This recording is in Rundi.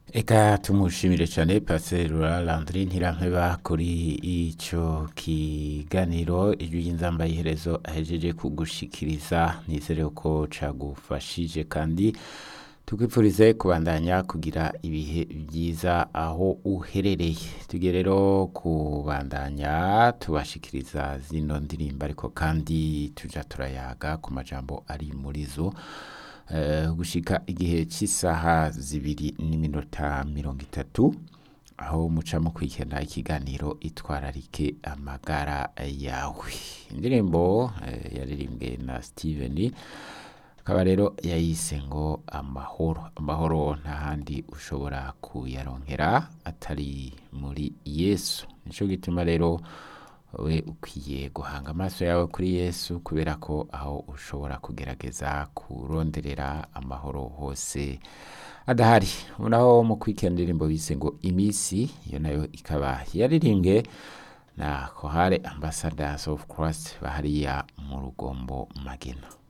Eka tumushimire cyane Pasteur Landry Ntirampeba kuri ico kiganiro ijwi ry'inzamba iherezo ahejeje kugushikiriza nizere ko cagufashije kandi tukwifurize kubandanya kugira ibihe byiza aho uherereye tugiye rero kubandanya tubashikiriza zino ndirimbo ariko kandi tuja turayaga ku majambo ari muri zo eh, gushika igihe cy'isaha zibiri n'iminota mirongo itatu aho muca mukurikirana ikiganiro itwararike amagara yawe indirimbo eh, yaririmbwe na Steven akaba rero yayise ngo amahoro amahoro nta handi ushobora kuyaronkera atari muri yesu nico gituma rero we ukwiye guhanga amaso yawe kuri yesu kubera ko aho ushobora kugerageza kuronderera amahoro hose adahari naho mu kwikenda indirimbo bise ngo imisi iyo nayo ikaba yaririmbwe na kohare ambassadors of christ bahariya mu rugombo magena